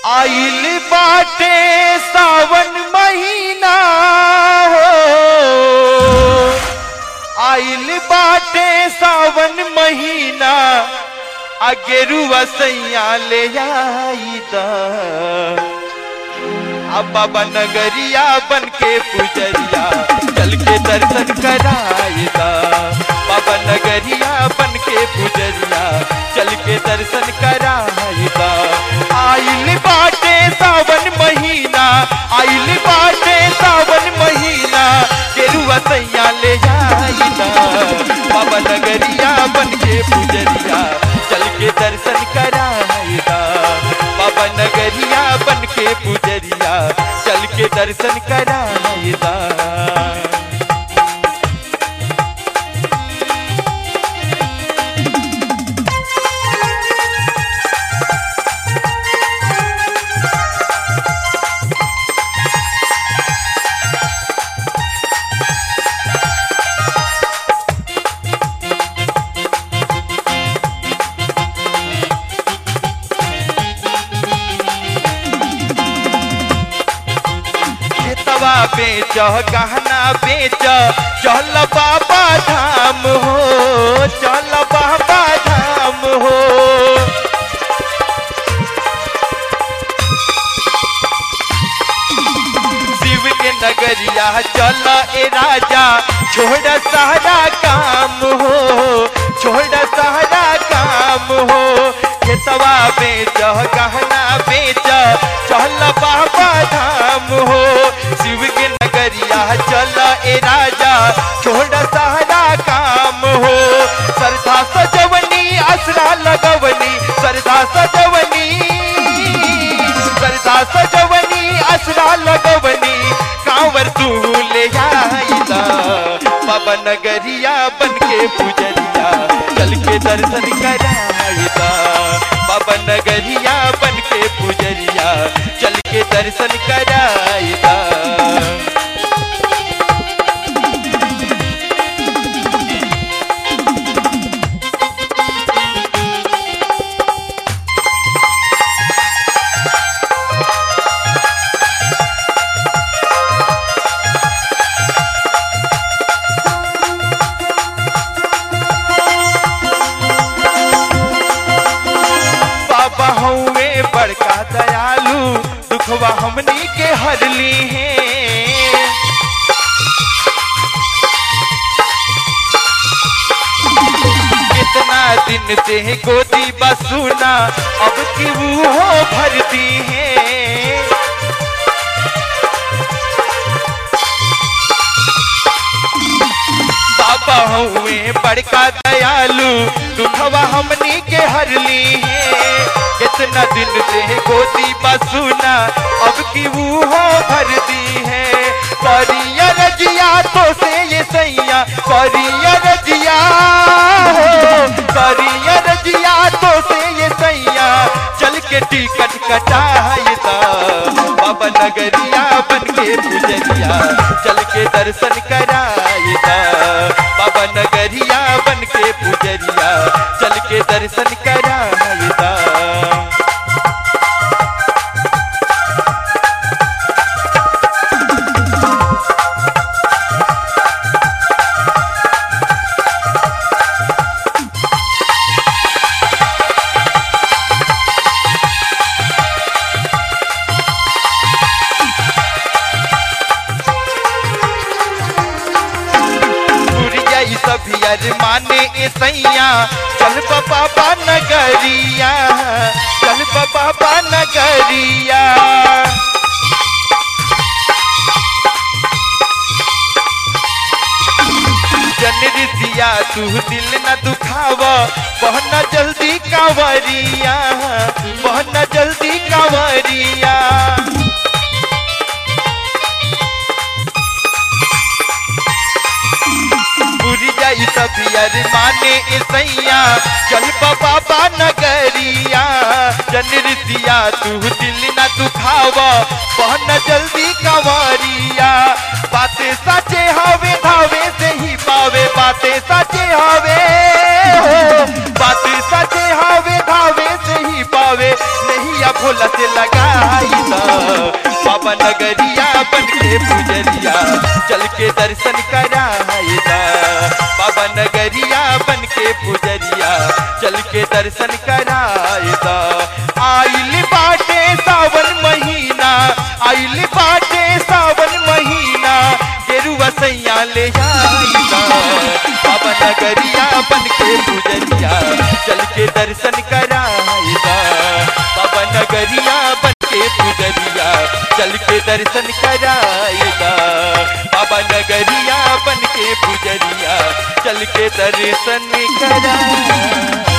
आइल बाटे सावन महीना हो आइल बाटे सावन महीना अगेरुआ सैया ले आई दा अब बाबा नगरिया बन के पुजरिया चल के दर्शन कराएगा बाबा नगरिया बन के पुजरिया चल के दर्शन कराएगा आइल बाटे सावन महीना आइल बाटे सावन महीना गेरुआ सैया ले जाइना बाबा नगरिया बन के पुजरिया चल के दर्शन कराएगा बाबा नगरिया बन के पुजरिया चल के दर्शन कराएगा खेतवा बेच गहना बेच चल बाबा धाम हो चल बाबा धाम हो शिव के नगरिया चल ए राजा छोड़ सारा काम हो छोड़ सारा काम हो खेतवा बेच गहना बेच चल बाबा धाम हो शिव के नगरिया चल ए राजा छोड़ सारा काम हो सरधा सजवनी असरा लगवनी सरधा सजवनी सरधा सजवनी असरा लगवनी कांवर तू ले आईला बाबा नगरिया बन के पुजरिया चल के दर्शन कराईला बाबा नगरिया बन के पुजरिया चल के दर्शन कराईला बाबा हौवे बड़का दयालु दुखवा हमनी के हरली है कितना दिन से गोदी बसुना अब की वो भरती है बाबा हुए बड़का दयालु दुखवा हमनी के हरली है कितना दिन से गोदी बसुना अब की वो भरती है करिया रजिया तो से ये सैया करिया रजिया हो करिया रजिया तो से ये सैया चल के टिकट कटाइदा बाबा नगरिया बन के पुजरिया चल के दर्शन कराइदा बाबा नगरिया बन के पुजरिया चल के दर्शन कराइदा पुरिया ई सब यार माने ए सैया चल बाबा नगरिया चल बाबा नगरिया जनरी दिया तू दिल न दुखाव बहना जल्दी कांवरिया बहना जल्दी कांवरिया पूरी जाई सब यार माने ए सैया चल बाबा नगरिया जनरी दिया तू दिल न दुखाव बहना जल्दी कांवरिया बातें सचे हवे धावे से ही पावे बातें सचे हवे हो बातें सचे हवे धावे से ही पावे नहीं या भोला दिल से लगाई दा बाबा नगरिया बन के पुजरिया चल के दर्शन कराई दा बाबा नगरिया बन के पुजरिया चल के दर्शन कराई दा आइल बाटे सावन महीना आइल बाटे सावन महीना गेरुआ सैया ले आई दा बाबा नगरिया बन के पुजरिया चल के दर्शन कराई दा बाबा नगरिया बन के पुजरिया चल के दर्शन कराएगा बाबा नगरिया बन के पुजरिया चल के दर्शन करा